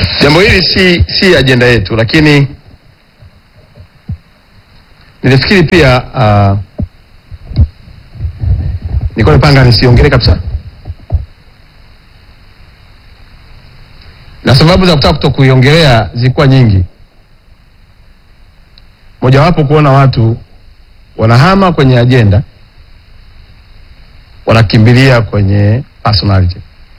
Jambo hili si si ajenda yetu, lakini nilifikiri pia uh, nilikuwa nimepanga nisiongele kabisa, na sababu za kutaka kuto kuiongelea zilikuwa nyingi. Mojawapo kuona watu wanahama kwenye ajenda, wanakimbilia kwenye personality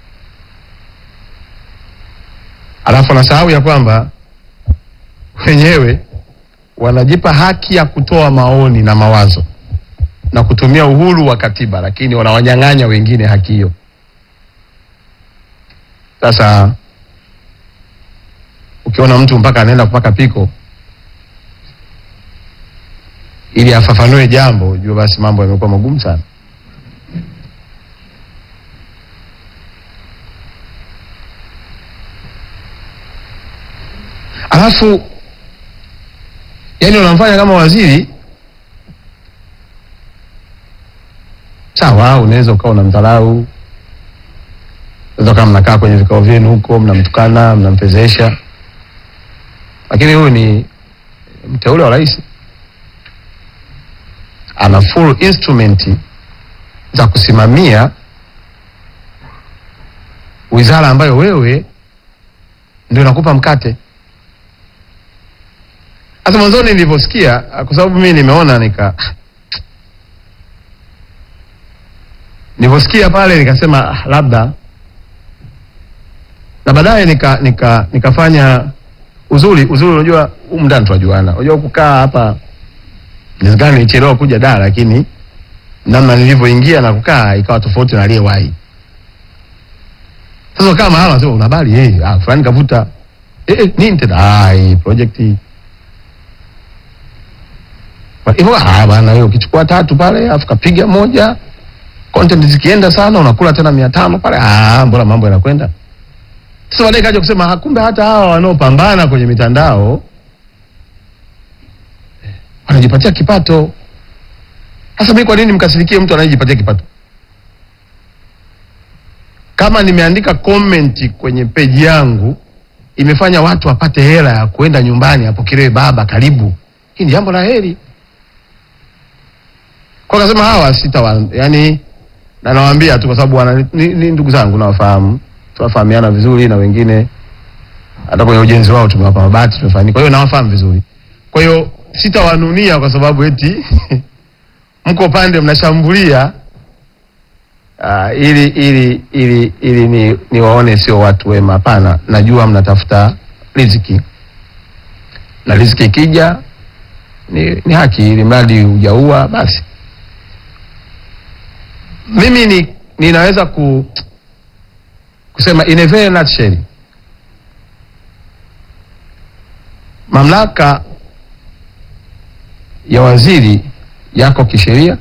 alafu wanasahau ya kwamba wenyewe wanajipa haki ya kutoa maoni na mawazo na kutumia uhuru wa katiba, lakini wanawanyang'anya wengine haki hiyo. Sasa ukiona mtu mpaka anaenda kupaka piko ili afafanue jambo, jua basi mambo yamekuwa magumu sana. Alafu yani unamfanya kama waziri sawa, unaweza ukawa unamdharau, unaweza kama mnakaa kwenye vikao vyenu huko mnamtukana, mnampezesha, lakini huyu ni mteule wa rais, ana full instrument za kusimamia wizara ambayo wewe ndio inakupa mkate. Sasa mwanzoni nilivyosikia, kwa sababu mimi nimeona nika nilivyosikia pale nikasema ah, labda na baadaye nika nika nikafanya uzuri uzuri. Unajua humu ndani tunajuana, unajua kukaa hapa inawezekana nilichelewa kuja da, lakini namna nilivyoingia na kukaa ikawa tofauti na aliyewahi. Sasa kama hawa wanasema una habari eh, ah, fulani kavuta eh, eh, nini tena ah, hii project hii hivyo ah, bana wewe ukichukua tatu pale afu kapiga moja content zikienda sana unakula tena mia tano pale ah, mbona mambo yanakwenda. Sasa baadaye kaja kusema ah, kumbe hata hawa wanaopambana kwenye mitandao wanajipatia kipato. Sasa mimi kwa nini mkasirikie mtu anayejipatia kipato? Kama nimeandika comment kwenye peji yangu imefanya watu wapate hela ya kuenda nyumbani apokelewe baba karibu, hii ni jambo la heri. Kwa kasema hawa sita wa, yani na nawaambia tu kwa sababu wana ni, ni ndugu zangu nawafahamu, tunafahamiana vizuri na wengine hata kwenye ujenzi wao tumewapa mabati tumefanya. Kwa hiyo nawafahamu vizuri. Kwa hiyo sitawanunia kwa sababu eti mko pande mnashambulia uh, ili ili ili ili ni, ni waone sio watu wema. Hapana, najua mnatafuta riziki na riziki ikija ni, ni haki, ili mradi hujaua basi. Mimi ni, ninaweza ku, kusema in a very nutshell, mamlaka ya waziri yako kisheria,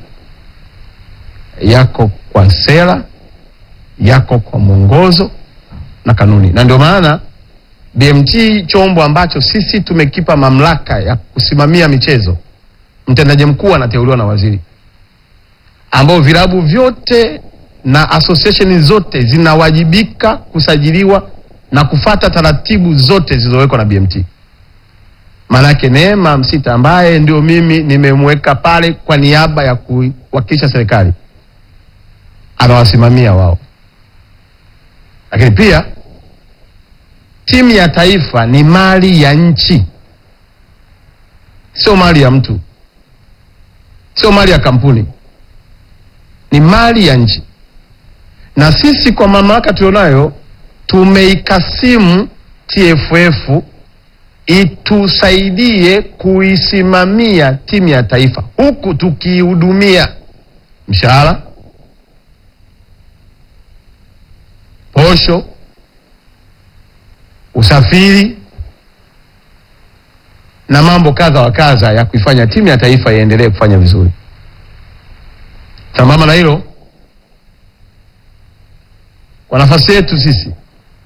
yako kwa sera, yako kwa mwongozo na kanuni, na ndio maana BMT chombo ambacho sisi tumekipa mamlaka ya kusimamia michezo, mtendaji mkuu anateuliwa na waziri, ambao vilabu vyote na association zote zinawajibika kusajiliwa na kufata taratibu zote zilizowekwa na BMT. Maanake Neema Msita ambaye ndio mimi nimemweka pale kwa niaba ya kuwakilisha serikali anawasimamia wao, lakini pia timu ya taifa ni mali ya nchi, sio mali ya mtu, sio mali ya kampuni, ni mali ya nchi. Na sisi kwa mamlaka tulionayo tumeikasimu TFF itusaidie kuisimamia timu ya taifa huku tukiihudumia mshahara, posho, usafiri na mambo kadha wa kadha ya kuifanya timu ya taifa iendelee kufanya vizuri. Sambamba na hilo, kwa nafasi yetu sisi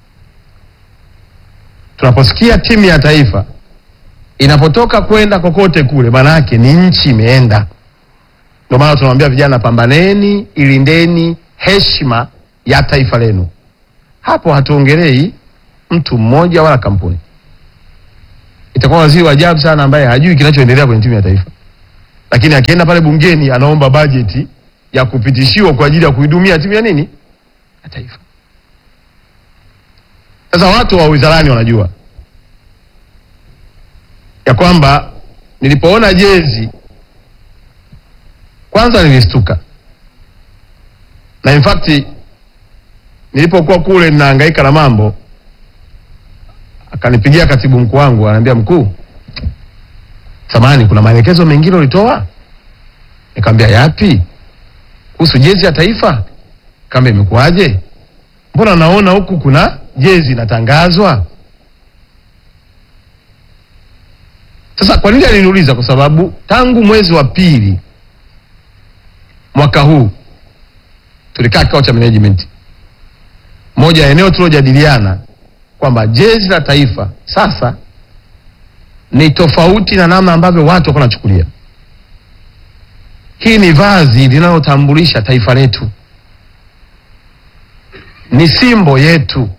tunaposikia timu ya taifa inapotoka kwenda kokote kule, maana yake ni nchi imeenda. Ndio maana tunawambia vijana, pambaneni, ilindeni heshima ya taifa lenu. Hapo hatuongelei mtu mmoja wala kampuni. Itakuwa waziri wa ajabu sana ambaye hajui kinachoendelea kwenye timu ya taifa, lakini akienda pale bungeni anaomba bajeti ya kupitishiwa kwa ajili ya kuidumia timu ya nini ya taifa. Sasa watu wa wizarani wanajua ya kwamba nilipoona jezi kwanza nilistuka, na in fact nilipokuwa kule ninahangaika na mambo, akanipigia katibu mkuu wangu, ananiambia mkuu, samahani, kuna maelekezo mengine ulitoa? Nikamwambia yapi? Kuhusu jezi ya taifa? Kama imekuwaje? Mbona naona huku kuna jezi inatangazwa? Sasa kwa nini aliniuliza? Kwa sababu tangu mwezi wa pili mwaka huu tulikaa kikao cha management, moja ya eneo tulilojadiliana kwamba jezi la taifa sasa ni tofauti na namna ambavyo watu wako wanachukulia. Hii ni vazi linalotambulisha taifa letu, ni simbo yetu,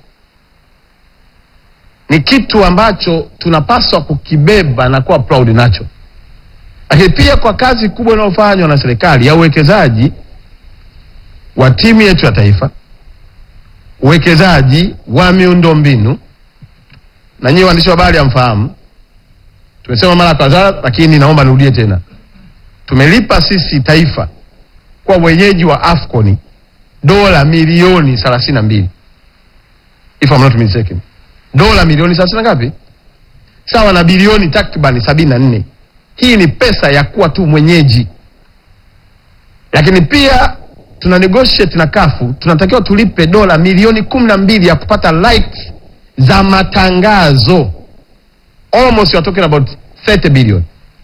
ni kitu ambacho tunapaswa kukibeba na kuwa proud nacho. Lakini pia kwa kazi kubwa inayofanywa na serikali ya uwekezaji wa timu yetu ya taifa, uwekezaji wa miundombinu, na nyinyi waandishi wa habari hamfahamu, tumesema mara kadhaa, lakini naomba nirudie tena, tumelipa sisi taifa kwa wenyeji wa Afcon dola milioni thelathini na mbili if I'm not mistaken, dola milioni thelathini na ngapi? Sawa na bilioni takribani sabini na nne. Hii ni pesa ya kuwa tu mwenyeji, lakini pia tuna negotiate na kafu, tunatakiwa tulipe dola milioni kumi na mbili ya kupata like za matangazo, almost you are talking about 30 billion.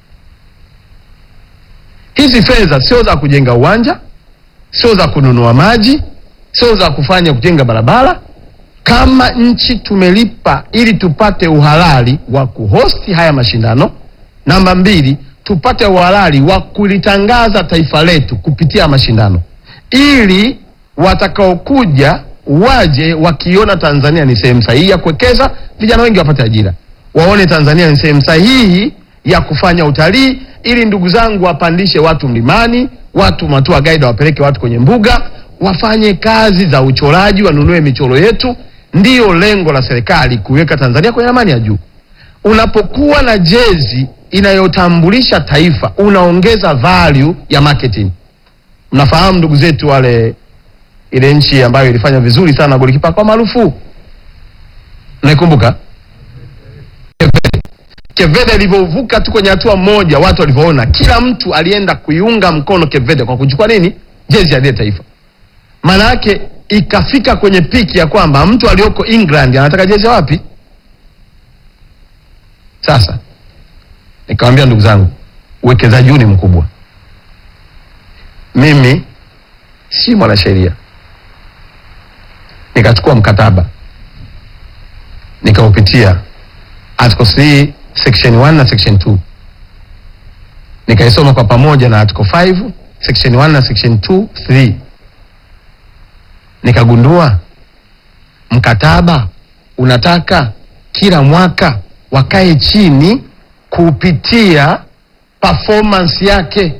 Hizi fedha sio za kujenga uwanja, sio za kununua maji, sio za kufanya kujenga barabara. Kama nchi tumelipa ili tupate uhalali wa kuhosti haya mashindano. Namba mbili, tupate uhalali wa kulitangaza taifa letu kupitia mashindano, ili watakaokuja waje wakiona Tanzania ni sehemu sahihi ya kuwekeza, vijana wengi wapate ajira, waone Tanzania ni sehemu sahihi ya kufanya utalii, ili ndugu zangu wapandishe watu mlimani, watu matua guide wapeleke watu kwenye mbuga, wafanye kazi za uchoraji, wanunue michoro yetu. Ndiyo lengo la serikali kuiweka Tanzania kwenye ramani ya juu. Unapokuwa na jezi inayotambulisha taifa, unaongeza value ya marketing. Mnafahamu ndugu zetu wale, ile nchi ambayo ilifanya vizuri sana golikipa kwa maarufu, naikumbuka Kevede ilivyovuka tu kwenye hatua moja, watu walivyoona, kila mtu alienda kuiunga mkono Kevede kwa kuchukua nini, jezi ya ile taifa. Maana yake ikafika kwenye piki ya kwamba mtu aliyoko England anataka jezi ya wapi? Sasa nikamwambia ndugu zangu, uwekezaji huu ni mkubwa. Mimi si mwanasheria, nikachukua mkataba nikaupitia article 3 section 1 na section 2 nikaisoma kwa pamoja na article 5 section 1 na section 2 3 nikagundua mkataba unataka kila mwaka wakae chini kupitia performance yake.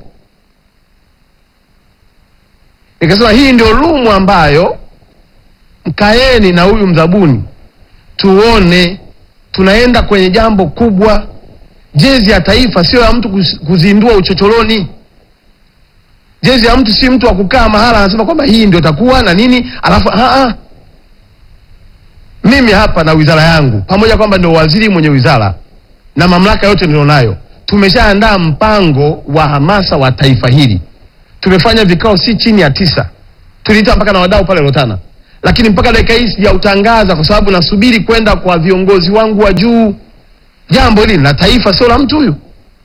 Nikasema hii ndio lumu ambayo mkaeni na huyu mzabuni tuone tunaenda kwenye jambo kubwa. Jezi ya taifa sio ya mtu kuzindua uchochoroni. Jezi ya mtu si mtu wa kukaa mahala anasema kwamba hii ndio takuwa na nini, alafu aa, mimi hapa na wizara yangu pamoja kwamba ndio waziri mwenye wizara na mamlaka yote nilionayo, tumeshaandaa mpango wa hamasa wa taifa hili. Tumefanya vikao si chini ya tisa, tuliita mpaka na wadau pale Rotana, lakini mpaka dakika hii sijautangaza kwa sababu nasubiri kwenda kwa viongozi wangu wa juu. Jambo hili la taifa, sio la mtu huyu.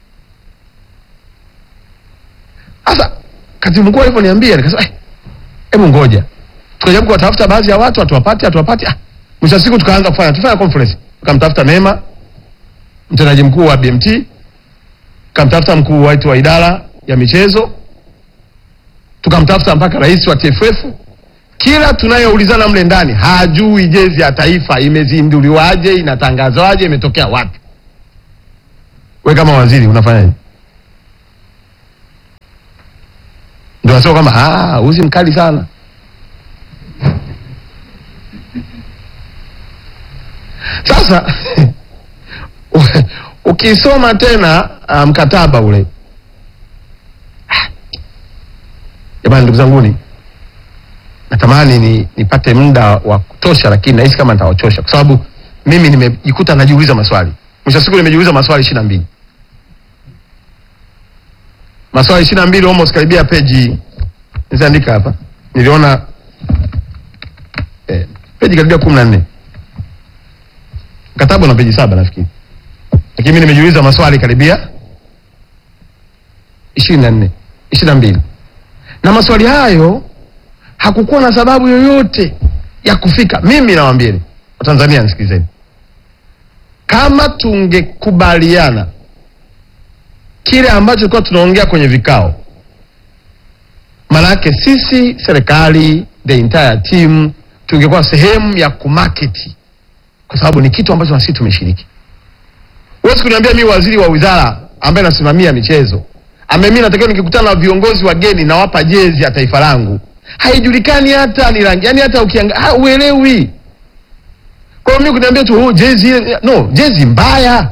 Sasa katibu mkuu alivyoniambia nikasema, hebu eh, ngoja tukajaribu kuwatafuta baadhi ya watu, hatuwapati hatuwapati. Ah, mwisho wa siku tukaanza kufanya tufanya conference, tukamtafuta Neema mtendaji mkuu wa BMT, tukamtafuta mkuu wetu wa idara ya michezo, tukamtafuta mpaka rais wa TFF kila tunayoulizana mle ndani hajui jezi ya taifa imezinduliwaje, inatangazwaje, imetokea wapi. We kama waziri unafanyaje? Ndio nasema kwamba ah, uzi mkali sana. Sasa ukisoma tena ah, mkataba ule, Ah, jamani, ndugu zanguni, natamani ni nipate muda wa kutosha, lakini nahisi kama nitawachosha kwa sababu mimi nimejikuta najiuliza maswali. Mwisho wa siku nimejiuliza maswali ishirini na mbili maswali ishirini na mbili almost karibia peji nizaandika hapa, niliona eh, peji karibia kumi na nne mkataba una peji saba nafikiri, lakini mimi nimejiuliza maswali karibia ishirini na nne ishirini na mbili na maswali hayo hakukuwa na sababu yoyote ya kufika. Mimi nawaambieni Watanzania, nisikilizeni, kama tungekubaliana kile ambacho tulikuwa tunaongea kwenye vikao, maanake sisi serikali, the entire team, tungekuwa sehemu ya kumarket, kwa sababu ni kitu ambacho na sisi tumeshiriki. Huwezi kuniambia mimi waziri wa wizara ambaye nasimamia michezo ambaye mimi natakiwa nikikutana na viongozi wageni nawapa jezi ya taifa langu, haijulikani hata ni rangi, yani hata ukiangalia uelewi. Kwa hiyo mimi kuniambia tu oh, jezi no, jezi mbaya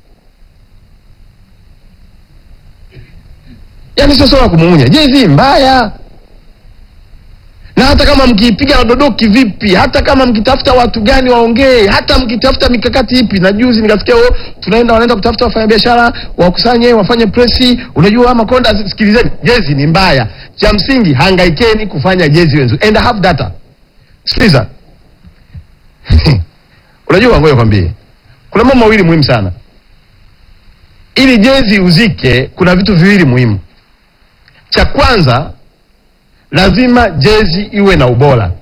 yaani sio swala la kumuunya, jezi mbaya. Na hata kama mkiipiga na dodoki vipi, hata kama mkitafuta watu gani waongee, hata mkitafuta mikakati ipi. Na juzi nikasikia oh, tunaenda wanaenda kutafuta wafanyabiashara wakusanye, wafanye presi. Unajua Makonda, sikilizeni, jezi ni mbaya. Cha msingi hangaikeni kufanya jezi wenzu and have data. Sikiliza unajua, ngoja kwambie, kuna mambo mawili muhimu sana ili jezi uzike. Kuna vitu viwili muhimu. Cha kwanza lazima jezi iwe na ubora.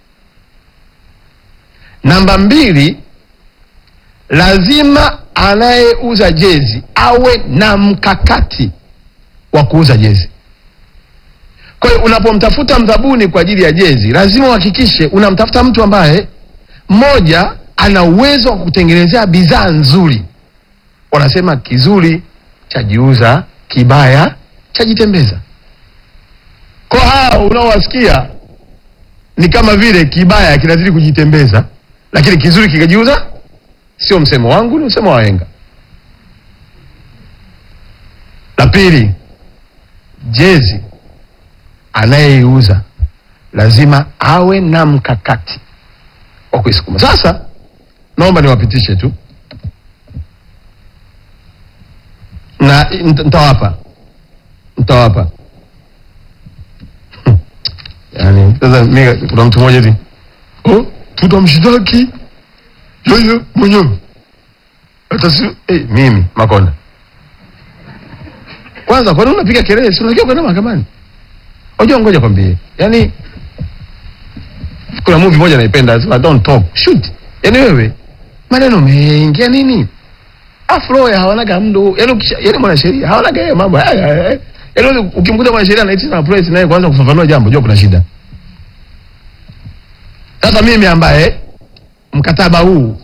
Namba mbili, lazima anayeuza jezi awe na mkakati wa kuuza jezi. Kwa hiyo unapomtafuta mdhabuni kwa ajili ya jezi, lazima uhakikishe unamtafuta mtu ambaye mmoja ana uwezo wa kutengenezea bidhaa nzuri. Wanasema kizuri chajiuza, kibaya chajitembeza. Kwa hao unaowasikia ni kama vile kibaya kinazidi kujitembeza, lakini kizuri kikajiuza. Sio msemo wangu, ni msemo wa wahenga. La pili, jezi anayeiuza lazima awe na mkakati wa kuisukuma. Sasa naomba niwapitishe tu na nita- nitawapa nitawapa yani, sasa mimi kuna mtu mmoja hivi oh, tutamshtaki yeye mwenyewe hata si eh, mimi Makonda. Kwanza kwa nini unapiga kelele? Si unatakiwa kwenda mahakamani? Unajua, ngoja kwambie, yani kuna movie moja naipenda, nasema don't talk shoot. Yani wewe maneno mengi ya nini? Afro ya hawanaga mdo, yani ukisha, yani mwanasheria hawanaga yeye mambo haya haya. Yani wewe ukimkuta mwanasheria anaitisha na press naye kwanza kufafanua jambo, jua kuna shida. Sasa mimi ambaye mkataba huu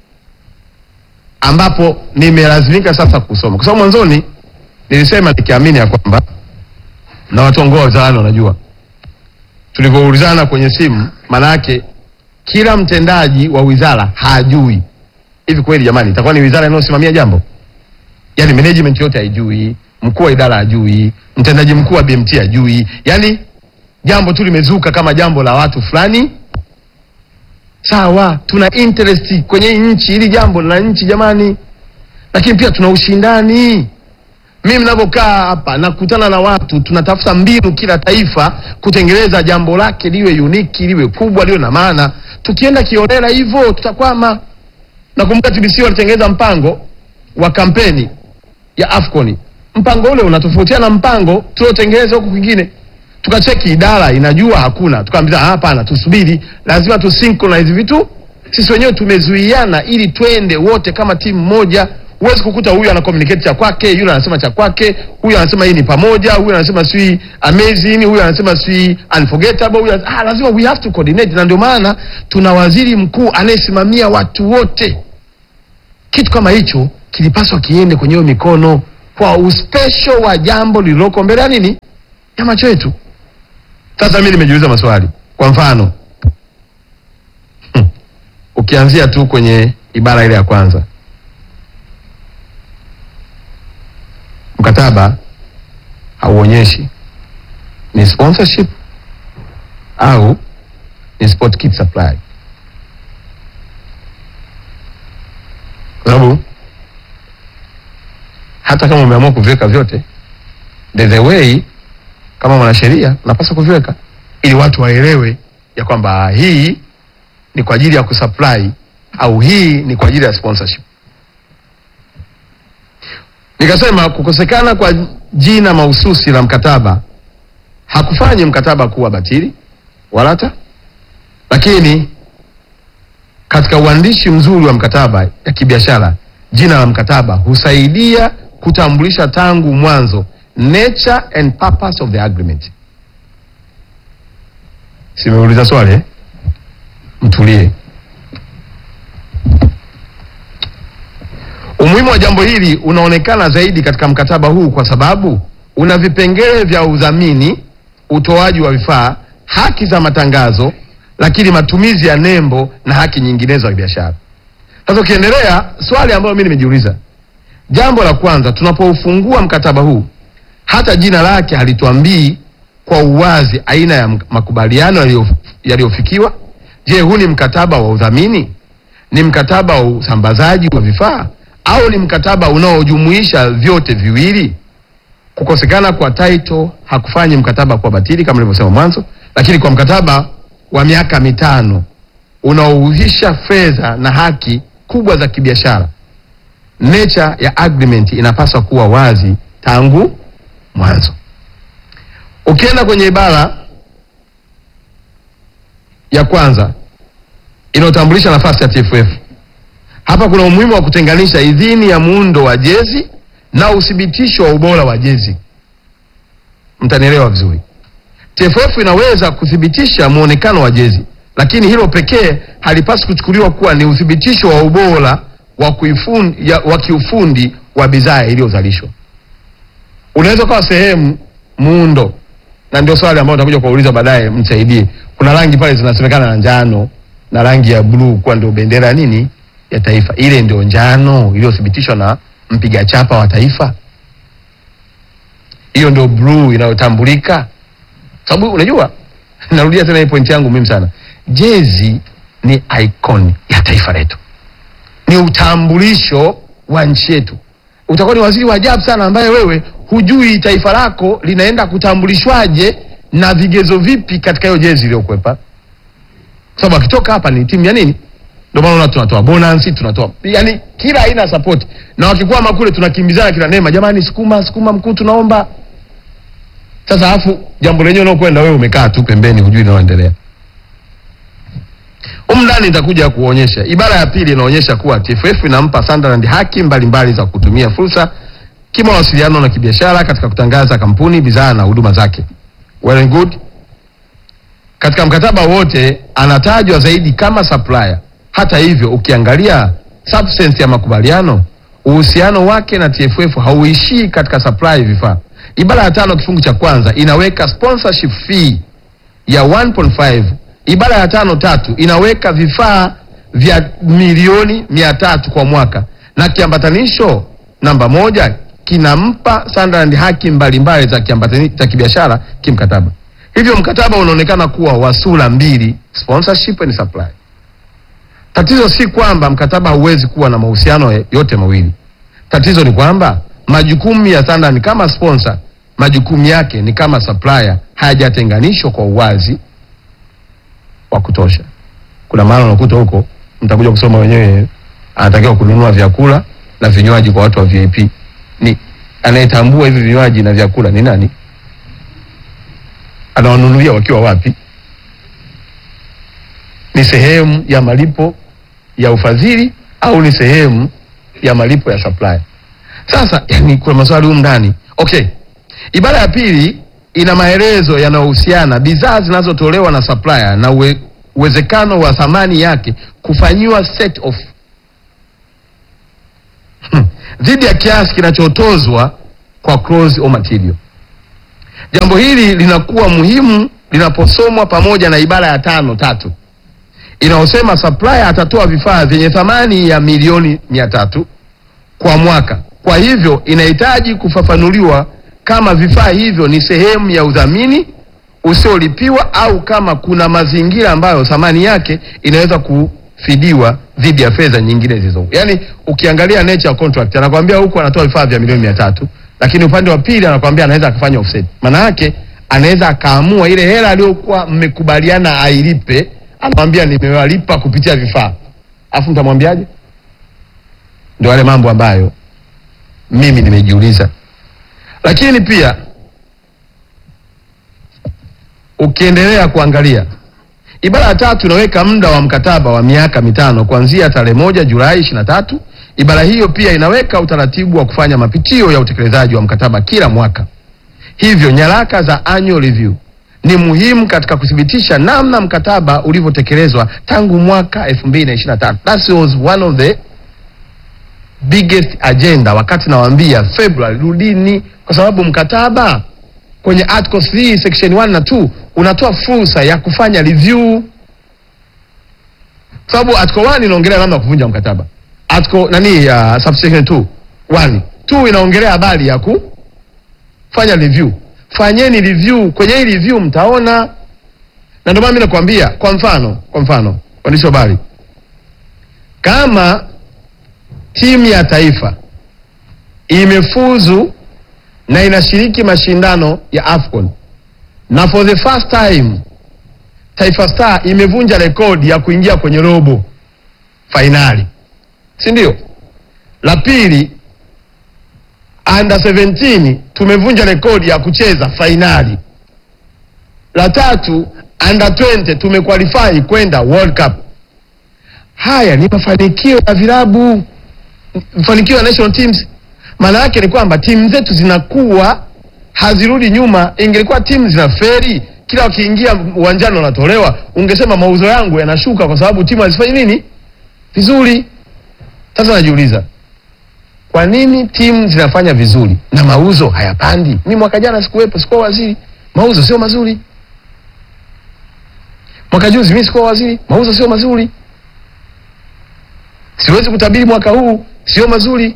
ambapo nimelazimika sasa kusoma, kwa sababu mwanzoni nilisema nikiamini ya kwamba na watu wangu wa wizarani wanajua, tulivyoulizana kwenye simu, maana yake kila mtendaji wa wizara hajui. Hivi kweli jamani, itakuwa ni wizara inayosimamia jambo? Yaani management yote haijui, mkuu wa idara hajui, mtendaji mkuu wa BMT hajui, yaani jambo tu limezuka kama jambo la watu fulani. Sawa, tuna interest kwenye hii nchi, hili jambo la nchi jamani, lakini pia tuna ushindani. Mimi mnavyokaa hapa nakutana na watu, tunatafuta mbinu kila taifa kutengeneza jambo lake liwe uniki, liwe kubwa, liwe na maana. Tukienda kiolela hivyo tutakwama. Nakumbuka TBC walitengeneza mpango wa kampeni ya Afcon. Mpango ule unatofautiana na mpango tuliotengeneza huku kwingine. Tukacheki idara inajua hakuna, tukaambia hapana, tusubiri, lazima tu synchronize vitu. Sisi wenyewe tumezuiana ili twende wote kama timu moja. huwezi kukuta huyu ana communicate cha kwake, yule anasema cha kwake, huyu anasema hii ni pamoja, huyu anasema si amazing, huyu anasema si unforgettable, huyu ah, lazima we have to coordinate, na ndio maana tuna waziri mkuu anayesimamia watu wote. Kitu kama hicho kilipaswa kiende kwenye hiyo mikono kwa uspesho wa jambo lililoko mbele ya nini ya macho yetu. Sasa mimi nimejiuliza maswali, kwa mfano hmm, ukianzia tu kwenye ibara ile ya kwanza mkataba hauonyeshi ni sponsorship au ni sport kit supply, kwa sababu hata kama umeamua kuviweka vyote, there's a way, kama mwanasheria unapaswa kuviweka ili watu waelewe ya kwamba hii ni kwa ajili ya kusupply au hii ni kwa ajili ya sponsorship. Nikasema kukosekana kwa jina mahususi la mkataba hakufanyi mkataba kuwa batili wala hata, lakini katika uandishi mzuri wa mkataba ya kibiashara, jina la mkataba husaidia kutambulisha tangu mwanzo nature and purpose of the agreement. Simeuliza swali eh? Mtulie. Umuhimu wa jambo hili unaonekana zaidi katika mkataba huu kwa sababu una vipengele vya udhamini, utoaji wa vifaa, haki za matangazo, lakini matumizi ya nembo na haki nyinginezo za biashara. Sasa ukiendelea, swali ambalo mimi nimejiuliza, jambo la kwanza, tunapoufungua mkataba huu, hata jina lake halituambii kwa uwazi aina ya makubaliano yaliyo- yaliyofikiwa. Je, huu ni mkataba wa udhamini? Ni mkataba wa usambazaji wa vifaa au ni mkataba unaojumuisha vyote viwili? Kukosekana kwa title hakufanyi mkataba kuwa batili kama nilivyosema mwanzo, lakini kwa mkataba wa miaka mitano unaohusisha fedha na haki kubwa za kibiashara, nature ya agreement inapaswa kuwa wazi tangu mwanzo. Ukienda kwenye ibara ya kwanza inayotambulisha nafasi ya TFF, hapa kuna umuhimu wa kutenganisha idhini ya muundo wa jezi na uthibitisho wa ubora wa jezi. Mtanielewa vizuri. TFF inaweza kuthibitisha muonekano wa jezi, lakini hilo pekee halipaswi kuchukuliwa kuwa ni uthibitisho wa ubora wa kuifundi, ya, wa kiufundi wa bidhaa iliyozalishwa. Unaweza kuwa sehemu muundo, na ndio swali ambalo nitakuja kuwauliza baadaye, msaidie. Kuna rangi pale zinasemekana na njano na rangi ya bluu kuwa ndio bendera ya nini ya taifa. Ile ndio njano iliyothibitishwa na mpiga chapa wa taifa, hiyo ndio bluu inayotambulika sababu unajua, narudia tena hii point yangu muhimu sana. Jezi ni icon ya taifa letu, ni utambulisho wa nchi yetu. Utakuwa ni waziri wa ajabu sana ambaye wewe hujui taifa lako linaenda kutambulishwaje na vigezo vipi katika hiyo jezi iliyokwepa, kwa sababu akitoka hapa ni timu ya nini? Ndio maana unaona tunatoa bonus, tunatoa yani kila aina ya support, na wakikwama kule tunakimbizana kila neema, jamani, sukuma sukuma, mkuu, tunaomba sasa afu jambo lenyewe unaokwenda wewe umekaa tu pembeni, hujui linaloendelea. Humu ndani nitakuja kuonyesha. Ibara ya pili inaonyesha kuwa TFF inampa Sunderland haki mbalimbali za kutumia fursa kimawasiliano na kibiashara katika kutangaza kampuni, bidhaa na huduma zake. Well and good. Katika mkataba wote anatajwa zaidi kama supplier. Hata hivyo, ukiangalia substance ya makubaliano, uhusiano wake na TFF hauishii katika supply vifaa. Ibara ya tano kifungu cha kwanza inaweka sponsorship fee ya 1.5. Ibara ya tano tatu inaweka vifaa vya milioni mia tatu kwa mwaka, na kiambatanisho namba moja kinampa Sunderland haki mbalimbali za kiambatani za kibiashara kimkataba. Hivyo mkataba unaonekana kuwa wa sura mbili, sponsorship and supply. Tatizo si kwamba mkataba hauwezi kuwa na mahusiano yote mawili. Tatizo ni kwamba majukumu ya Sunderland kama sponsor, majukumu yake ni kama supplier hayajatenganishwa kwa uwazi wa kutosha. Kuna maana unakuta huko, mtakuja kusoma wenyewe, anatakiwa kununua vyakula na vinywaji kwa watu wa VIP. Ni anayetambua hivi vinywaji na vyakula ni nani? Anawanunulia wakiwa wapi? Ni sehemu ya malipo ya ufadhili au ni sehemu ya malipo ya supplier. Sasa yani, kuna maswali humu ndani. Okay, ibara ya pili ina maelezo yanayohusiana bidhaa zinazotolewa na supplier na uwe, uwezekano wa thamani yake kufanyiwa set off Hmm. dhidi ya kiasi kinachotozwa kwa clause au material. Jambo hili linakuwa muhimu linaposomwa pamoja na ibara ya tano tatu inayosema supplier atatoa vifaa vyenye thamani ya milioni mia tatu kwa mwaka. Kwa hivyo inahitaji kufafanuliwa kama vifaa hivyo ni sehemu ya udhamini usiolipiwa au kama kuna mazingira ambayo thamani yake inaweza kufidiwa dhidi ya fedha nyingine zilizo. Yaani ukiangalia nature ya contract anakuambia huku anatoa vifaa vya milioni mia tatu lakini upande wa pili anakuambia anaweza akafanya offset. Maana yake anaweza akaamua ile hela aliyokuwa mmekubaliana ailipe, anamwambia nimewalipa kupitia vifaa. Alafu mtamwambiaje? Ndio wale mambo ambayo mimi nimejiuliza. Lakini pia ukiendelea kuangalia ibara ya tatu inaweka muda wa mkataba wa miaka mitano kuanzia tarehe moja Julai ishirini na tatu. Ibara hiyo pia inaweka utaratibu wa kufanya mapitio ya utekelezaji wa mkataba kila mwaka. Hivyo nyaraka za annual review ni muhimu katika kuthibitisha namna mkataba ulivyotekelezwa tangu mwaka 2023. That was one of the biggest agenda wakati nawaambia February rudini, kwa sababu mkataba kwenye article 3 section 1 na 2 unatoa fursa ya kufanya review, kwa sababu article 1 inaongelea namna ya kuvunja mkataba, article nani ya uh, subsection 2 1 2 inaongelea habari ya kufanya review. Fanyeni review, kwenye hii review mtaona, na ndio maana mimi nakwambia, kwa mfano, kwa mfano waandishi wa habari, kama timu ya taifa imefuzu na inashiriki mashindano ya AFCON na for the first time Taifa Star imevunja rekodi ya kuingia kwenye robo fainali, si ndio? La pili, under 17 tumevunja rekodi ya kucheza fainali. La tatu, under 20 tumequalify kwenda World Cup. Haya ni mafanikio ya vilabu mafanikio ya national teams. Maana yake ni kwamba timu zetu zinakuwa hazirudi nyuma. Ingelikuwa timu zinaferi kila wakiingia uwanjani wanatolewa, ungesema mauzo yangu yanashuka kwa sababu timu hazifanyi nini vizuri. Sasa najiuliza kwa nini timu zinafanya vizuri na mauzo hayapandi? Mi mwaka jana sikuwepo, sikuwa waziri, mauzo sio mazuri. Mwaka juzi mi sikuwa waziri, mauzo sio mazuri. Siwezi kutabiri mwaka huu, sio mazuri.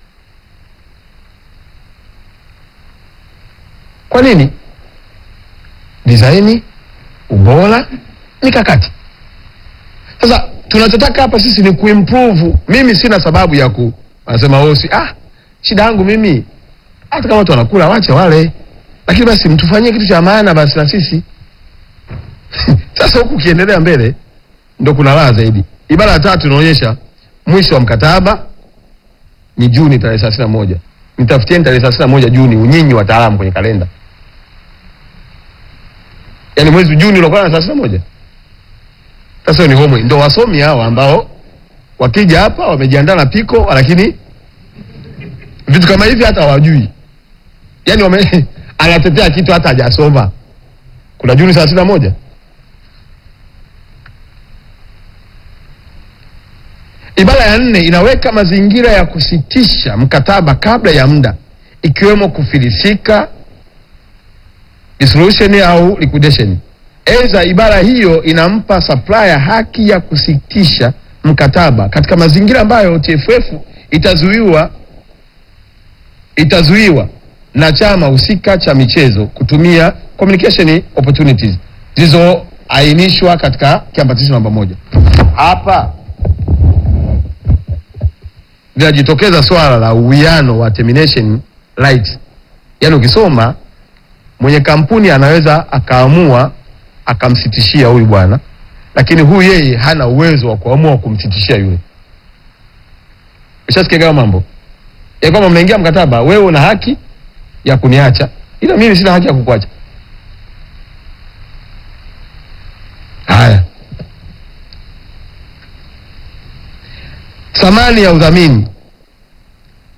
Kwa nini? Dizaini, ubora, mikakati. Sasa tunachotaka hapa sisi ni kuimprove. Mimi sina sababu ya ku anasema osi, ah, shida yangu mimi hata kama watu wanakula wache wale, lakini basi mtufanyie kitu cha maana basi na sisi sasa huku ukiendelea mbele ndo kuna raha zaidi. Ibara ya tatu inaonyesha mwisho wa mkataba ni Juni tarehe thelathini na moja. Nitafutieni tarehe thelathini na moja Juni, unyinyi wataalamu kwenye kalenda, yaani mwezi Juni unakuwa na thelathini na moja. Sasa ni homework, ndo wasomi hawa ambao wakija hapa wamejiandaa na piko, lakini vitu kama hivi hata hawajui, yaani wame anatetea kitu hata hajasoma. Kuna Juni thelathini na moja. Ibara ya nne inaweka mazingira ya kusitisha mkataba kabla ya muda ikiwemo kufilisika, dissolution au liquidation. Aidha, ibara hiyo inampa supplier haki ya kusitisha mkataba katika mazingira ambayo TFF itazuiwa itazuiwa na chama husika cha michezo kutumia communication opportunities zilizoainishwa katika kiambatisho namba moja. Hapa linajitokeza swala la uwiano wa termination rights. Yaani ukisoma mwenye kampuni anaweza akaamua akamsitishia huyu bwana, lakini huyu yeye hana uwezo wa kuamua kumsitishia yule. Ushasikia kama mambo ya kwamba mnaingia mkataba, wewe una haki ya kuniacha, ila mimi sina haki ya kukuacha. Haya, thamani ya udhamini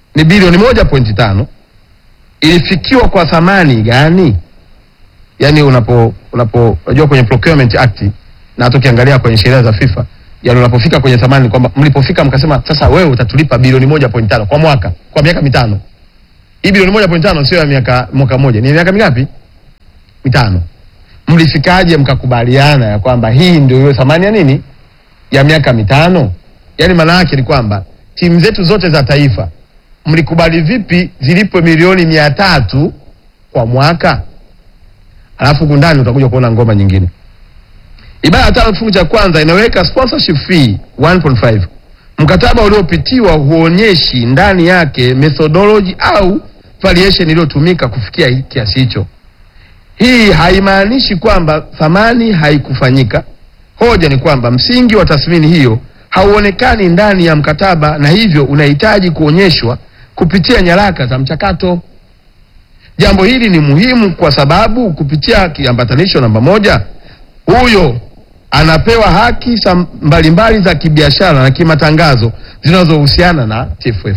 ni bilioni moja pointi tano ilifikiwa kwa thamani gani? Yaani unapo unapo unajua kwenye Procurement Act na hata ukiangalia kwenye sheria za FIFA, yaani unapofika kwenye thamani ni kwamba mlipofika mkasema sasa wewe utatulipa bilioni moja pointi tano kwa mwaka kwa miaka mitano. Hii bilioni moja pointi tano sio ya miaka mwaka mmoja, ni ya miaka mingapi? Mitano. Mlifikaje mkakubaliana ya kwamba hii ndio hiyo thamani ya nini ya miaka mitano? Yaani maana yake ni kwamba timu zetu zote za taifa mlikubali vipi zilipwe milioni mia tatu kwa mwaka? Alafu huku ndani utakuja kuona ngoma nyingine. Ibara ya tano kifungu cha kwanza inaweka sponsorship fee 1.5. Mkataba uliopitiwa huonyeshi ndani yake methodology au variation iliyotumika kufikia hii kiasi hicho. Hii haimaanishi kwamba thamani haikufanyika. Hoja ni kwamba msingi wa tathmini hiyo hauonekani ndani ya mkataba na hivyo unahitaji kuonyeshwa kupitia nyaraka za mchakato. Jambo hili ni muhimu kwa sababu kupitia kiambatanisho namba moja, huyo anapewa haki sa- mbalimbali za kibiashara na kimatangazo zinazohusiana na TFF.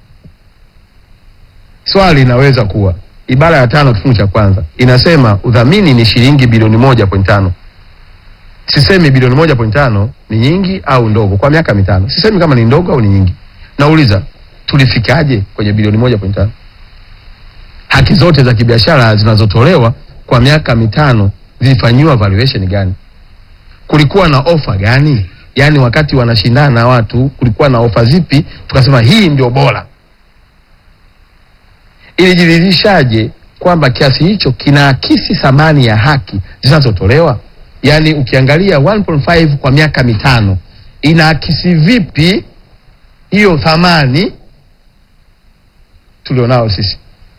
Swali linaweza kuwa ibara ya tano kifungu cha kwanza inasema udhamini ni shilingi bilioni moja point tano. Sisemi bilioni moja point tano ni nyingi au ndogo kwa miaka mitano. Sisemi kama ni ndogo au ni nyingi. Nauliza tulifikaje kwenye bilioni moja point tano? Haki zote za kibiashara zinazotolewa kwa miaka mitano zilifanyiwa valuation gani? Kulikuwa na ofa gani? Yaani wakati wanashindana na watu kulikuwa na ofa zipi tukasema hii ndio bora? Ilijiridhishaje kwamba kiasi hicho kinaakisi thamani ya haki zinazotolewa? Yaani ukiangalia 1.5 kwa miaka mitano inaakisi vipi hiyo thamani tulionao sisi?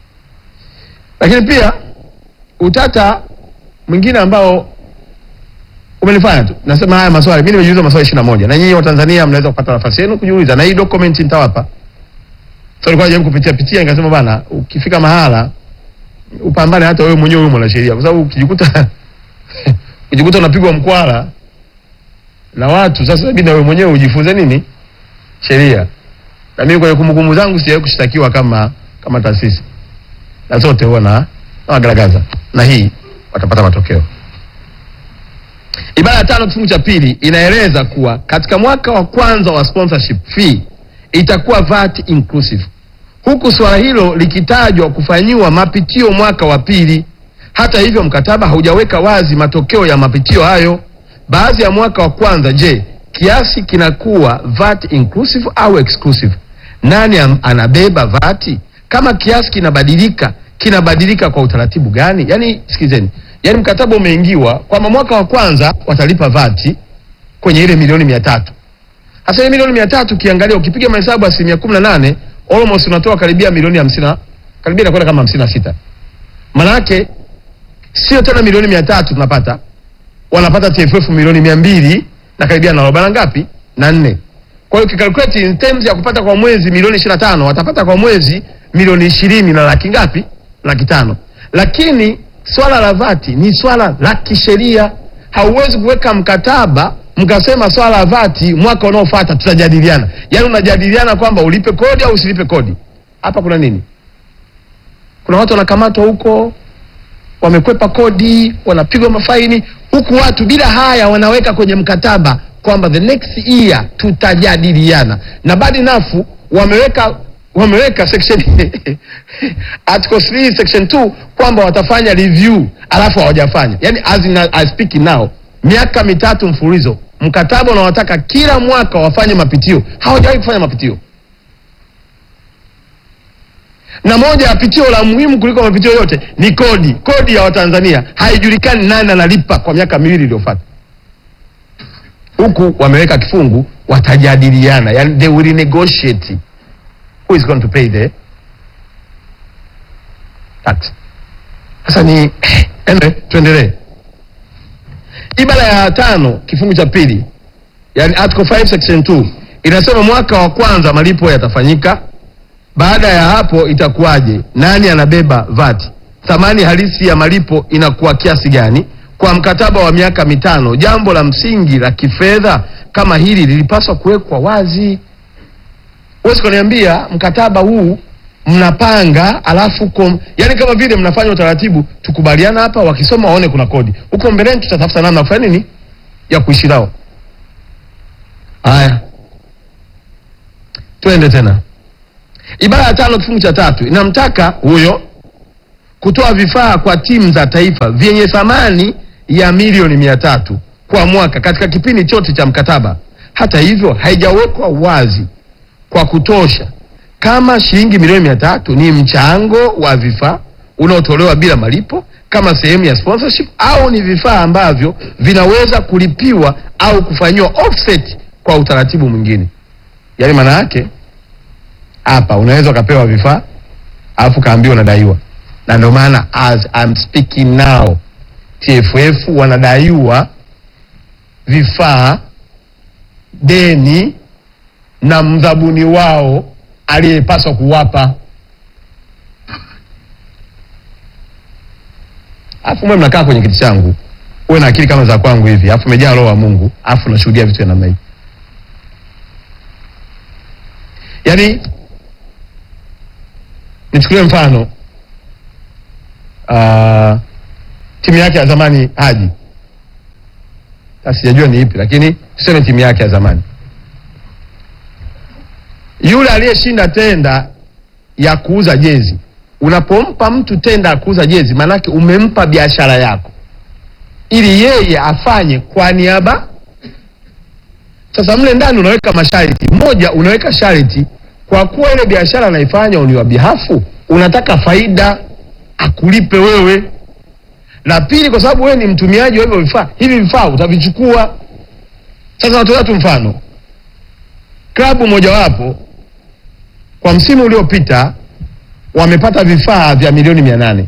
Lakini pia utata mwingine ambao umenifanya tu nasema haya maswali, mimi nimejiuliza maswali ishirini na moja na nyinyi Watanzania mnaweza kupata nafasi yenu kujiuliza, na hii document nitawapa. So nilikuwa najaribu kupitia pitia, nikasema bana, ukifika mahala upambane hata wewe mwenyewe wewe mwanasheria, kwa sababu ukijikuta ukijikuta unapigwa mkwara na watu, sasa inabidi na wewe mwenyewe ujifunze nini sheria. Na mimi kwenye kumbukumbu zangu sijawahi kushtakiwa kama kama taasisi, na zote huwa na nawagaragaza, na hii watapata matokeo. Ibara ya tano kifungu cha pili inaeleza kuwa katika mwaka wa kwanza wa sponsorship fee itakuwa VAT inclusive, huku suala hilo likitajwa kufanyiwa mapitio mwaka wa pili. Hata hivyo, mkataba haujaweka wazi matokeo ya mapitio hayo. Baadhi ya mwaka wa kwanza, je, kiasi kinakuwa VAT inclusive au exclusive? Nani am- anabeba VAT? Kama kiasi kinabadilika, kinabadilika kwa utaratibu gani? Yaani, sikizeni, yaani mkataba umeingiwa kwamba mwaka wa kwanza watalipa VAT kwenye ile milioni mia tatu. Sasa ile milioni mia tatu ukiangalia, ukipiga mahesabu asilimia kumi na nane almost unatoa karibia milioni hamsini na karibia inakwenda kama hamsini na sita. Maana yake sio tena milioni mia tatu tunapata, wanapata TFF milioni mia mbili na karibia na arobaini na ngapi na nne. Kwa hiyo ukikalkulate in terms ya kupata kwa mwezi milioni ishirini na tano watapata kwa mwezi milioni ishirini na laki ngapi? Laki tano. Lakini swala la vati ni swala la kisheria. Hauwezi kuweka mkataba mkasema swala la vati mwaka unaofuata tutajadiliana, yaani unajadiliana kwamba ulipe kodi au usilipe kodi. Hapa kuna nini? Kuna watu wanakamatwa huko wamekwepa kodi, wanapigwa mafaini, huku watu bila haya wanaweka kwenye mkataba kwamba the next year tutajadiliana, na bad enough wameweka wameweka section article 3 section 2 kwamba watafanya review, alafu hawajafanya. Yani as in, I speak now, miaka mitatu mfululizo mkataba unawataka kila mwaka wafanye mapitio, hawajawahi kufanya mapitio na moja ya pitio la muhimu kuliko mapitio yote ni kodi. Kodi ya Watanzania haijulikani nani analipa kwa miaka miwili iliyofuata, huku wameweka kifungu watajadiliana, yani they will negotiate who is going to pay the tax. Sasa ni ende, tuendelee. Ibara ya tano kifungu cha pili, yani article 5 section 2 inasema mwaka wa kwanza malipo yatafanyika baada ya hapo itakuwaje? Nani anabeba VAT? Thamani halisi ya malipo inakuwa kiasi gani kwa mkataba wa miaka mitano? Jambo la msingi la kifedha kama hili lilipaswa kuwekwa wazi. huwezi kuniambia mkataba huu mnapanga alafu kom, yani kama vile mnafanya utaratibu, tukubaliana hapa, wakisoma waone kuna kodi huko mbeleni, tutatafuta namna ya kufanya nini ya kuishi nao. Haya, twende tena. Ibara ya tano kifungu cha tatu inamtaka huyo kutoa vifaa kwa timu za taifa vyenye thamani ya milioni mia tatu kwa mwaka katika kipindi chote cha mkataba. Hata hivyo, haijawekwa wazi kwa kutosha kama shilingi milioni mia tatu ni mchango wa vifaa unaotolewa bila malipo kama sehemu ya sponsorship au ni vifaa ambavyo vinaweza kulipiwa au kufanyiwa offset kwa utaratibu mwingine. Yaani maana yake hapa unaweza ukapewa vifaa alafu kaambiwa unadaiwa, na ndio maana as I'm speaking now TFF wanadaiwa vifaa deni na mdhabuni wao aliyepaswa kuwapa. Alafu mwe mnakaa kwenye kiti changu, uwe na akili kama za kwangu hivi, alafu umejaa roho wa Mungu, alafu unashuhudia vitu vya namna hii. Yaani, nichukulie mfano uh, timu yake ya zamani Haji, sijajua ni ipi, lakini tuseme timu yake ya zamani yule aliyeshinda tenda ya kuuza jezi, unapompa mtu tenda ya kuuza jezi, maanake umempa biashara yako ili yeye afanye kwa niaba. Sasa mle ndani unaweka masharti. Moja, unaweka sharti kwa kuwa ile biashara anaifanya on your behalf, unataka faida akulipe wewe. La pili, kwa sababu wewe ni mtumiaji wa hivyo vifaa, hivi vifaa utavichukua. Sasa natolea tu mfano, klabu mojawapo kwa msimu uliopita wamepata vifaa vya milioni mia nane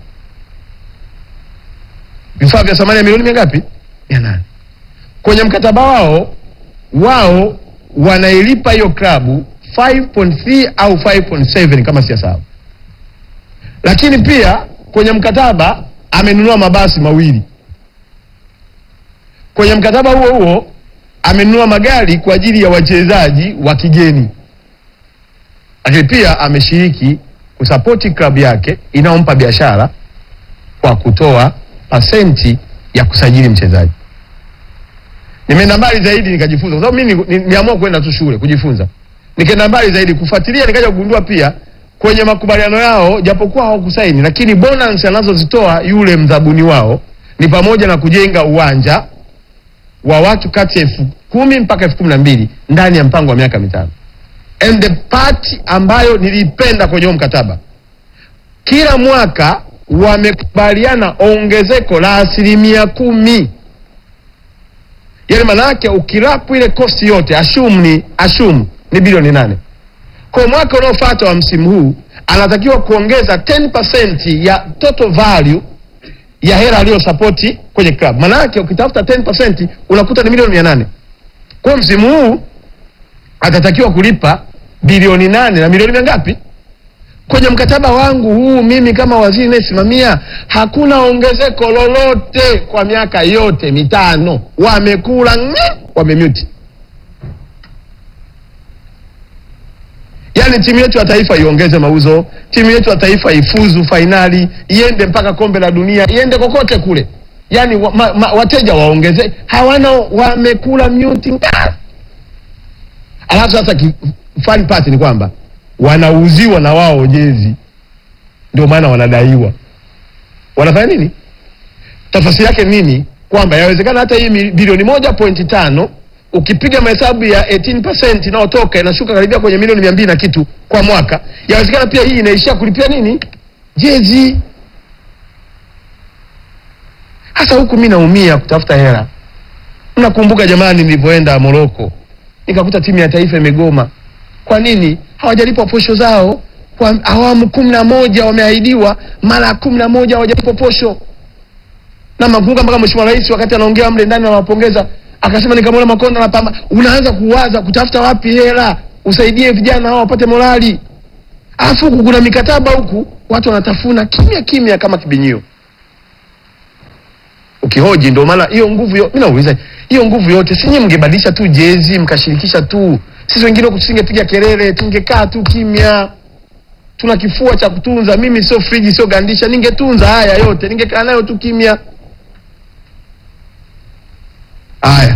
vifaa vya thamani ya milioni mia ngapi? mia nane Kwenye mkataba wao wao wanailipa hiyo klabu 5.3 au 5.7 kama sijasahau, lakini pia kwenye mkataba amenunua mabasi mawili. Kwenye mkataba huo huo amenunua magari kwa ajili ya wachezaji wa kigeni lakini pia ameshiriki kusapoti klabu yake inayompa biashara kwa kutoa pasenti ya kusajili mchezaji. Nimeenda mbali zaidi nikajifunza, kwa sababu mimi nimeamua kwenda tu shule kujifunza. Nikaenda mbali zaidi kufuatilia, nikaja kugundua pia kwenye makubaliano yao, japokuwa hawakusaini, lakini bonus anazozitoa yule mdhabuni wao ni pamoja na kujenga uwanja wa watu kati ya elfu kumi mpaka elfu kumi na mbili ndani ya mpango wa miaka mitano and the part ambayo nilipenda kwenye huo mkataba, kila mwaka wamekubaliana ongezeko la asilimia kumi. Yani maana yake ukirapu ile kosti yote ashum ni ashum ni bilioni nane. Kwa mwaka unaofuata wa msimu huu anatakiwa kuongeza 10% ya total value ya hela aliyosapoti kwenye club. Maana yake ukitafuta 10% unakuta ni milioni mia nane. Kwa msimu huu atatakiwa kulipa bilioni nane na milioni mia ngapi? Kwenye mkataba wangu huu mimi kama waziri nayesimamia, hakuna ongezeko lolote kwa miaka yote mitano. Wamekula ng'e, wamemute. Yaani timu yetu ya taifa iongeze mauzo, timu yetu ya taifa ifuzu fainali, iende mpaka kombe la dunia, iende kokote kule, yaani wa, ma, ma, wateja waongeze, hawana, wamekula mute. Alafu sasa fun part ni kwamba wanauziwa na wao jezi, ndio maana wanadaiwa. Wanafanya nini? Tafasiri yake nini? Kwamba yawezekana hata hii bilioni moja pointi tano ukipiga mahesabu ya 18% inayotoka inashuka karibia kwenye milioni mia mbili na kitu kwa mwaka. Yawezekana pia hii inaishia kulipia nini? Jezi. Hasa huku mi naumia kutafuta hela. Mnakumbuka jamani, nilivyoenda Moroko nikakuta timu ya taifa imegoma. Kwa nini hawajalipwa posho zao? Kwa awamu kumi na moja wameahidiwa, mara kumi na moja hawajalipwa posho. Na makumbuka mpaka Mheshimiwa Rais wakati anaongea mle ndani anawapongeza, akasema nikamwona Makonda na pamba, unaanza kuwaza kutafuta wapi hela usaidie vijana hao wapate morali, alafu huku kuna mikataba huku watu wanatafuna kimya kimya kama kibinyio. Ukihoji ndio maana hiyo nguvu yo, mimi nauliza hiyo nguvu yote si nyinyi mngebadilisha tu jezi mkashirikisha tu Sisi wengine huku tusingepiga kelele, tungekaa tu kimya. Tuna kifua cha kutunza. Mimi sio friji, sio gandisha, ningetunza haya yote, ningekaa nayo tu kimya. Haya,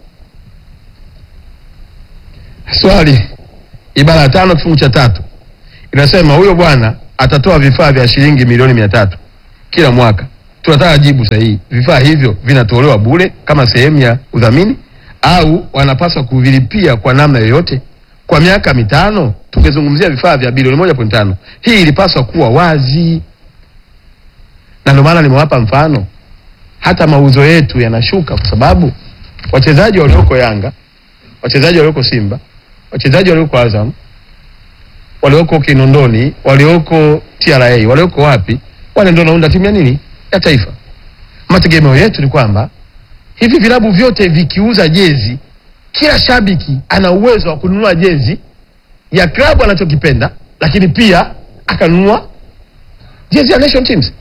swali ibara ya tano kifungu cha tatu inasema huyo bwana atatoa vifaa vya shilingi milioni mia tatu kila mwaka. Tunataka jibu sahihi. Vifaa hivyo vinatolewa bure kama sehemu ya udhamini au wanapaswa kuvilipia kwa namna yoyote? Kwa miaka mitano tungezungumzia vifaa vya bilioni moja point tano. Hii ilipaswa kuwa wazi, na ndio maana nimewapa mfano. Hata mauzo yetu yanashuka kwa sababu wachezaji walioko Yanga, wachezaji walioko Simba, wachezaji walioko Azam, walioko Kinondoni, walioko TRA, walioko wapi, wale ndio wanaunda timu ya nini ya taifa. Mategemeo yetu ni kwamba hivi vilabu vyote vikiuza jezi, kila shabiki ana uwezo wa kununua jezi ya klabu anachokipenda, lakini pia akanunua jezi ya national teams.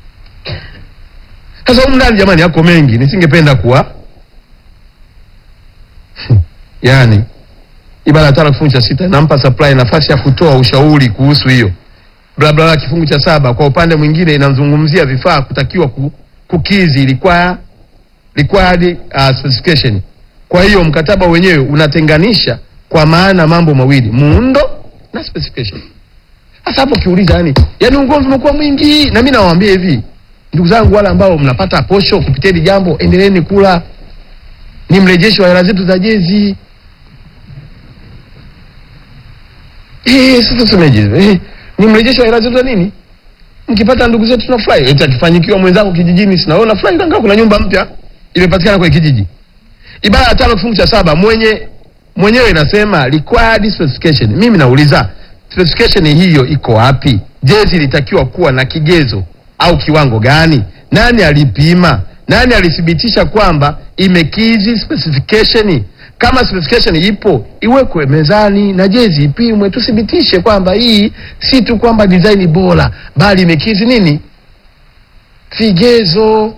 Sasa humu ndani jamani, yako mengi, nisingependa kuwa yani ibara ya tano kifungu cha sita inampa supply nafasi ya kutoa ushauri kuhusu hiyo bla bla bla. Kifungu cha saba kwa upande mwingine inazungumzia vifaa kutakiwa ku, kukizi require, required uh, specification. Kwa hiyo mkataba wenyewe unatenganisha kwa maana mambo mawili, muundo na specification. Sasa hapo kiuliza, yani yani ugomvi umekuwa mwingi, na mimi nawaambia hivi ndugu zangu, wale ambao mnapata posho kupitia hili jambo, endeleeni kula, ni mrejesho wa hela zetu za jezi. Eh, sasa tusemeje? Eh, ni mrejesho wa hela zetu za nini? Mkipata ndugu zetu tunafurahi. Eti akifanyikiwa mwenzako kijijini sina wewe unafurahi kanga kuna nyumba mpya imepatikana kwenye kijiji. Ibara ya tano kifungu cha saba mwenye mwenyewe inasema required specification. Mimi nauliza specification hiyo iko wapi? Jezi ilitakiwa kuwa na kigezo au kiwango gani? Nani alipima? Nani alithibitisha kwamba imekizi specification? Kama specification ipo iwekwe mezani na jezi ipimwe, tuthibitishe kwamba hii si tu kwamba design bora, bali imekizi nini vigezo.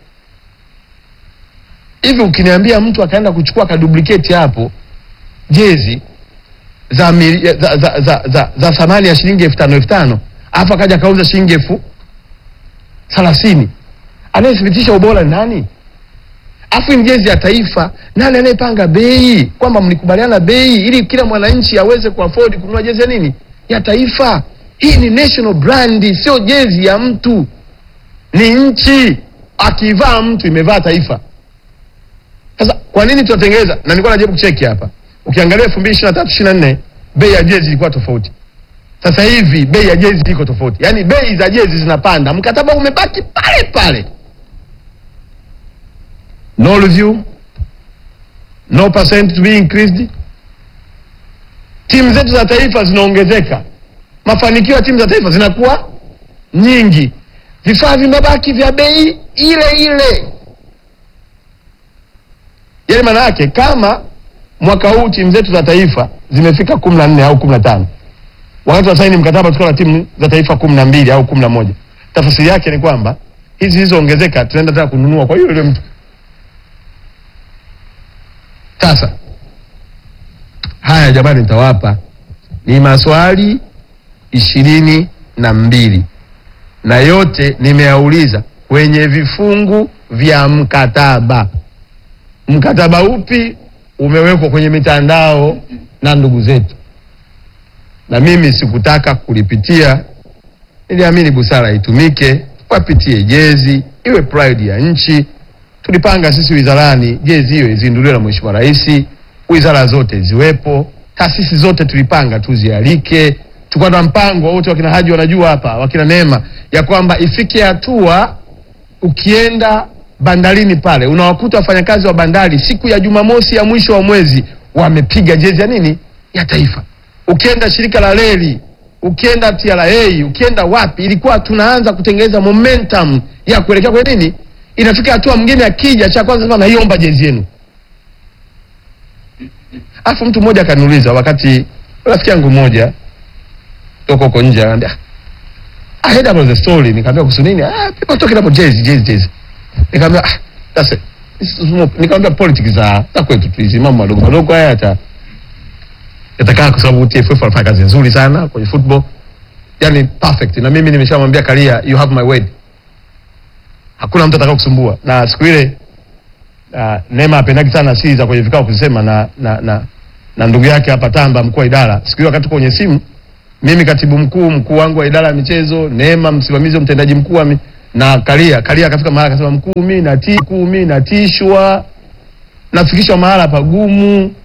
Hivi ukiniambia mtu akaenda kuchukua kaduplicate hapo jezi za, mili, za, za, za, za, za thamani ya shilingi elfu tano elfu tano alafu akaja akauza shilingi elfu thelathini anayethibitisha ubora ni nani? Afu ni jezi ya taifa, nani anayepanga bei? Kwamba mlikubaliana bei ili kila mwananchi aweze kuafford kununua jezi ya nini ya taifa. Hii ni national brand, sio jezi ya mtu, ni nchi. Akivaa mtu imevaa taifa. Sasa kwa nini tunatengeneza? Na nilikuwa najaribu kucheki hapa, ukiangalia elfu mbili ishirini na tatu ishirini na nne bei ya jezi ilikuwa tofauti. Sasa hivi bei ya jezi iko tofauti, yaani bei za jezi zinapanda, mkataba umebaki pale pale. No review, no percent to be increased. Timu zetu za taifa zinaongezeka, mafanikio ya timu za taifa zinakuwa nyingi, vifaa vimebaki vya bei ile ile. Yaani maana yake kama mwaka huu timu zetu za taifa zimefika kumi na nne au kumi na tano wakati wa saini mkataba tukiwa na timu za taifa kumi na mbili au kumi na moja tafsiri yake ni kwamba hizi zilizoongezeka tunaenda tena kununua kwa hiyo ile mtu sasa haya jamani, nitawapa ni maswali ishirini na mbili na yote nimeyauliza kwenye vifungu vya mkataba. Mkataba upi umewekwa kwenye mitandao na ndugu zetu, na mimi sikutaka kulipitia. Niliamini busara itumike, wapitie jezi, iwe pride ya nchi tulipanga sisi wizarani jezi hiyo izinduliwe na Mheshimiwa Rais, wizara zote ziwepo, taasisi zote tulipanga tuzialike. Tulikuwa na mpango wote, wakina Haji wanajua hapa, wakina Neema, ya kwamba ifike hatua ukienda bandarini pale unawakuta wafanyakazi wa bandari siku ya Jumamosi ya mwisho wa mwezi wamepiga jezi ya nini ya taifa. Ukienda shirika la reli, ukienda TRA, ukienda wapi, ilikuwa tunaanza kutengeneza momentum ya kuelekea kwenye nini inafika hatua mwingine akija, cha kwanza sema naiomba jezi yenu. Alafu mtu mmoja akaniuliza, wakati rafiki yangu mmoja toka huko nje ananiambia, I heard about the story. Nikamwambia kuhusu nini? Ah, people talking about jezi jezi jezi. Nikamwambia ah, that's it. Nikamwambia politics za za kwetu tu hizi mambo madogo madogo haya hata yatakaa kwa sababu TFF wanafanya kazi nzuri sana kwenye football, yani perfect. Na mimi nimeshamwambia Karia, you have my word, hakuna mtu atakao kusumbua. Na siku ile uh, Neema apendaki sana siri za kwenye vikao kusema na, na, na, na ndugu yake hapa Tamba, mkuu wa idara. Siku hiyo wakati kwenye simu, mimi katibu mkuu, mkuu wangu wa idara ya michezo, Neema msimamizi mtendaji mkuu wa mi- na Karia, Karia akafika mahali akasema, mkuu, mimi natii, mkuu, mimi natishwa, nafikishwa mahala pagumu